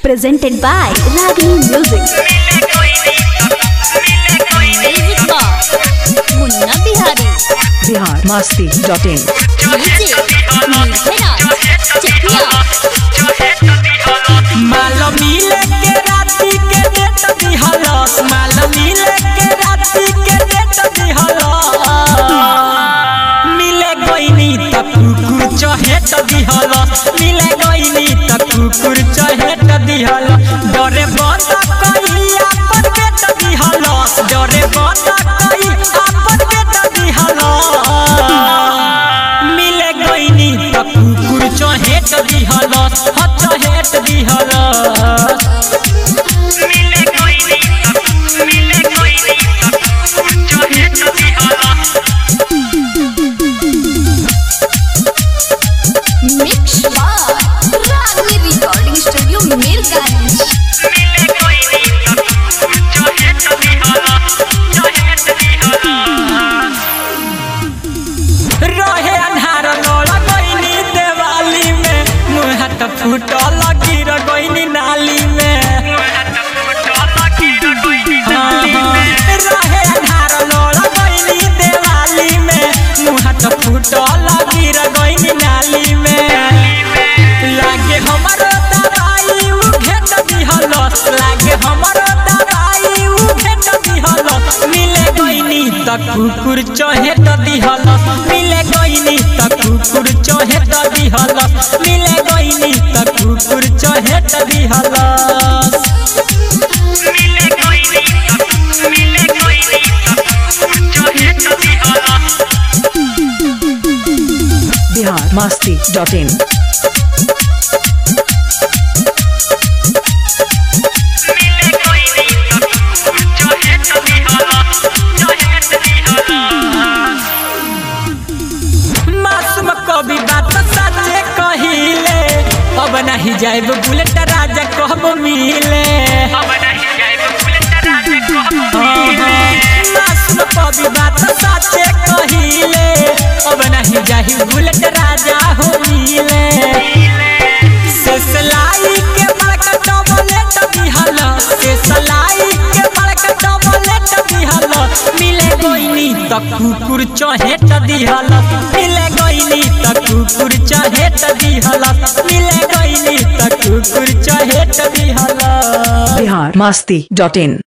presented by Ragini Music. Music box Munna Bihari Bihar Masti dot in DJ Neeraj Chakiya माल मिले के राती के डेट दिहलस माल मिले के राती के डेट दिहलस मिले गईनी त कुकुर चहेट दिहलस मिले गईनी त कुकुर चहेट दिहलस डरे बंद कई अपन बेट दिहलस डरे बंद कई अपन बेट दिहलस मिले गईनी त कुकुर चहेट दिहलस ह चहेट दिहलस मिले गईनी त मिले गईनी त चहेट दिहलस मिक्स बार रागनी रिकॉर्डिंग स्टूडियो मीरगंज मिले गईनी त चहेट दिहलस चहेट दिहलस रहे अन्हार नोला गईनी देवाली में मुँह हाथ फूटल गिर गईनी नाली में हाँ, हाँ। रहे अन्हार नोला गईनी देवाली में मुँह हाथ फूटल गिर गईनी नाली में लागे हमरो दवाई उ घेट दिहलस लागे हमरो दवाई उ घेट दिहलस मिले गईनी त कुकुर चहेट दिहलस मिले गईनी त कुकुर चहेट दिहलस मिले गईनी त कुकुर चहेट दिहलस मिले गईनी त मिले गईनी त चहेट दिहलस बिहार मस्ती डॉट इन मिले गईनी त चहेट दिहलस चहेट दिहलस मासूम कभी बात सच्चे कहिले अब नहीं जाए बुलेट राजा कब मिले अब नहीं जाए बुलेट राजा कब मासूम कभी बात सच्चे कहिले अब नहीं जाए बुलेट राजा हो मिले से सलाई के बड़का डबलेट दिहल से सलाई के बड़का डबलेट दिहल मिले गईनी त कुकुर चहेट दिहल मिले गईनी त कुकुर चहेट दिहल मिले गईनी त कुकुर चहेट दिहल बिहार मस्ती डॉट इन